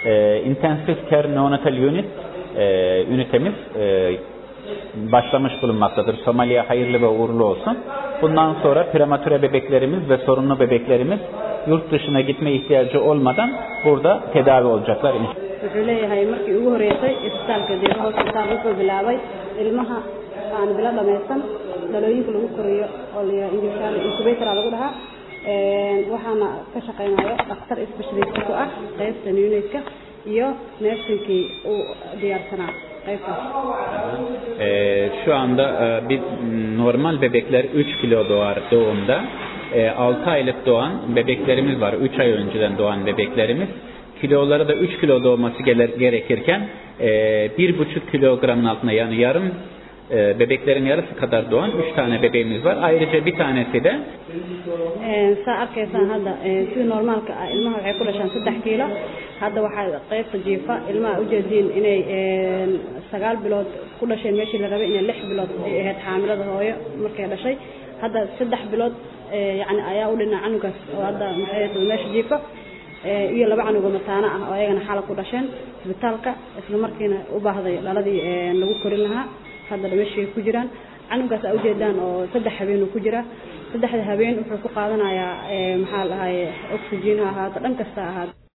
e, Intensive Care Neonatal Unit e, ünitemiz e, başlamış bulunmaktadır. Somali'ye hayırlı ve uğurlu olsun. Bundan sonra prematüre bebeklerimiz ve sorunlu bebeklerimiz yurt dışına gitme ihtiyacı olmadan burada tedavi olacaklar. wuxuu leeyahay markii ugu horeysay isbitaalka deeqa hospital wuxuu bilaabay ilmaha aan bilo dhamaysan dhalooyinka lagu koriyo oo la yidhaha inglishaan incubator lagu dhahaa waxaana ka shaqeynayo dhakhtar specialist ku ah qaybtan unitka iyo nursingkii uu diyaarsanaa qaybtaas Ee, şu anda e, bir normal bebekler 3 kilo doğar doğumda. E, 6 aylık doğan bebeklerimiz var. 3 ay önceden doğan bebeklerimiz. Kiloları da 3 kilo doğması gele- gerekirken e, 1,5 kilogramın altında yani yarım e, bebeklerin yarısı kadar doğan 3 tane bebeğimiz var. Ayrıca bir tanesi de saa arkaysaan hadda sida normaalka ah ilmaha waxay ku dhashaan saddex kiilo hadda waxaa qaybta jiifa ilmaha ujeediin inay sagaal bilood ku dhasheen meeshii la rabay inay lix bilood ay ahayd xaamilada hooyo markay dhashay hadda saddex bilood yani ayaa u dhina canugaas oo hadda maxay ahayd meesha jiifa iyo laba canuga mataano ah oo ayagana xala ku dhasheen isbitaalka isla markiina u baahday dhaladii lagu korin lahaa hadda meeshay ku jiraan canugaas aa ujeedaan oo saddex habeen uu ku jira saddexda habeen wuxuu ku qaadanayaa maxaa la dhahaye oxygen ha ahaato dhan kasta ha ahaato